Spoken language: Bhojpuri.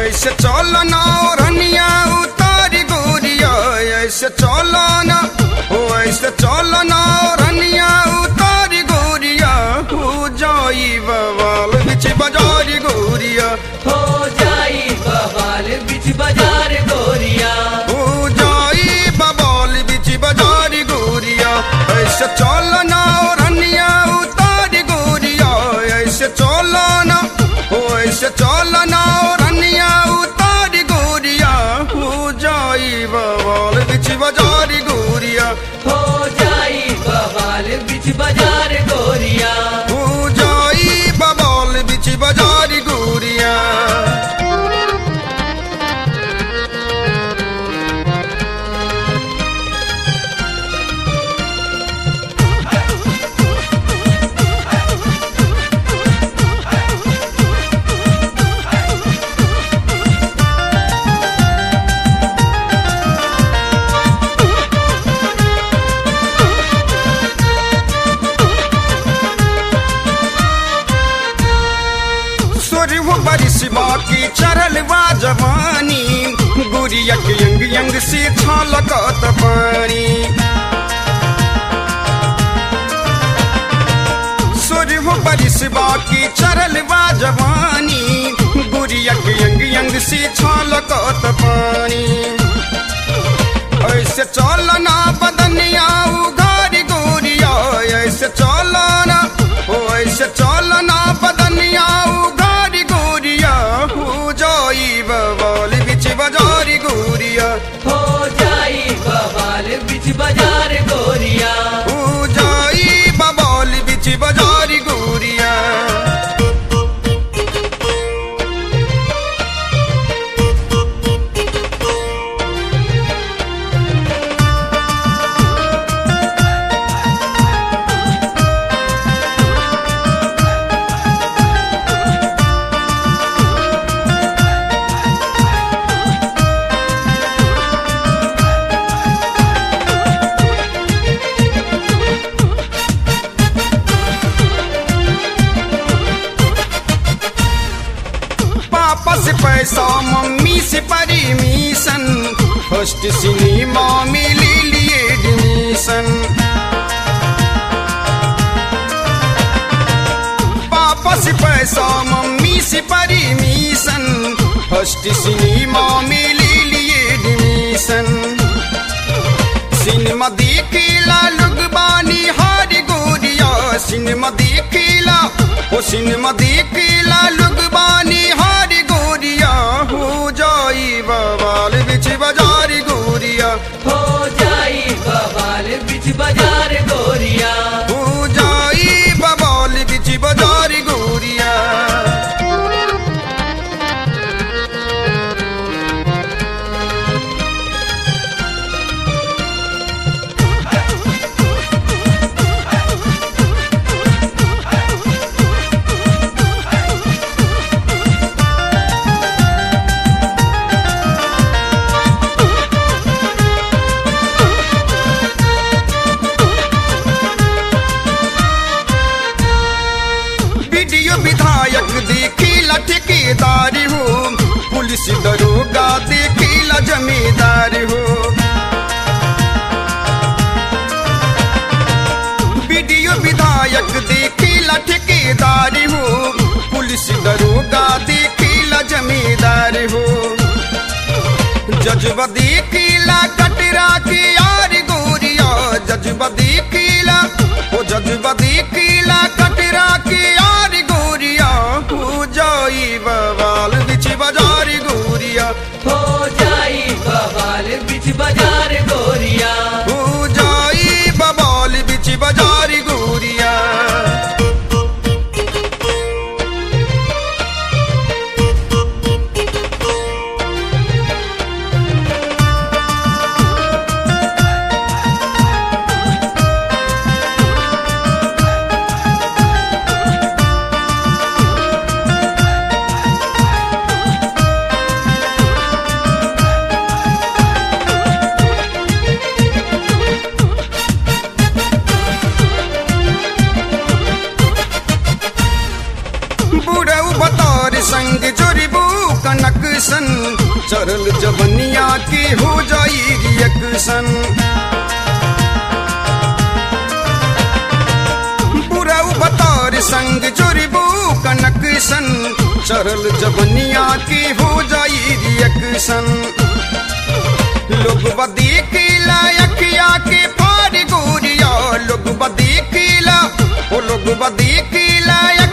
ऐसे चलो ना रनिया उतारी गोरिया ऐसे चलो ना ओ ऐसे चलो ना रनिया उतारी गोरिया हो जाई बवाल बिच बाजारी गोरिया हो जाई बवाल बिच बाजार गोरिया हो जाई बवाल बिच बाजारी गोरिया ऐसे चलो ना रनिया उतारी गोरिया ऐसे चलो ना ओ ऐसे चलो ना रनिया उतारी गोरिया हो जाई बवाल बिच बाजारी गोरिया हो जाई बवाल बिच बाजार गोरिया हो जाई बवाल बिच बाजारी गोरिया सोरी वो बारिश बाकी चरल बा जवानी गुड़िया के यंग यंग से छलकत पानी सोरी वो बारिश बाकी चरल बा जवानी गुड़िया के यंग यंग से छलकत पानी ऐसे चलना बदनिया उघारी गोरिया ऐसे चलना ओ ऐसे चलना बदनिया उघारी गोरिया हो जाई बवाल बिच बाजारी गोरिया हो जाई बवाल बिच बाजार गोरिया हो जाई बवाल बिच बाजारी गोरिया पापा से पैसा मम्मी से परमिशन फर्स्ट सिनेमा में ले लिए एडमिशन पापा से पैसा मम्मी से परमिशन फर्स्ट सिनेमा में ले लिए एडमिशन सिनेमा देखेला लोग बानी हारी गोरिया सिनेमा देखेला ओ सिनेमा देखेला लोग बानी हारी गोरिया हो जाई बवाल बिच बाजारी गोरिया हो जाई बवाल बिच बाजार गोरिया हो जाई बवाल बिच बाजारी गोरिया वीडियो विधायक देखीला ठेकेदार हो पुलिस दरोगा देखीला जमींदार हो वीडियो विधायक देखीला ठेकेदार हो पुलिस दरोगा देखीला जमींदार हो जजबा देखीला कटरा के यार गोरिया जजबा देखीला ओ जजबा देखीला कटरा के यार गोरिया हो जाई बवाल बिच बाजारी गोरिया हो जाई बवाल बिच बाजार गोरिया हो जाई बवाल बिच बाजारी गोरिया सन चरल जबनिया की हो जाई रिएक्शन बुराऊ बतौर संग जुर्बू कनक सन चरल जबनिया की हो जाई रिएक्शन लोग बदी किला अखिया के फाड़ गोरिया लोग बदी किला ओ लोग बदी किला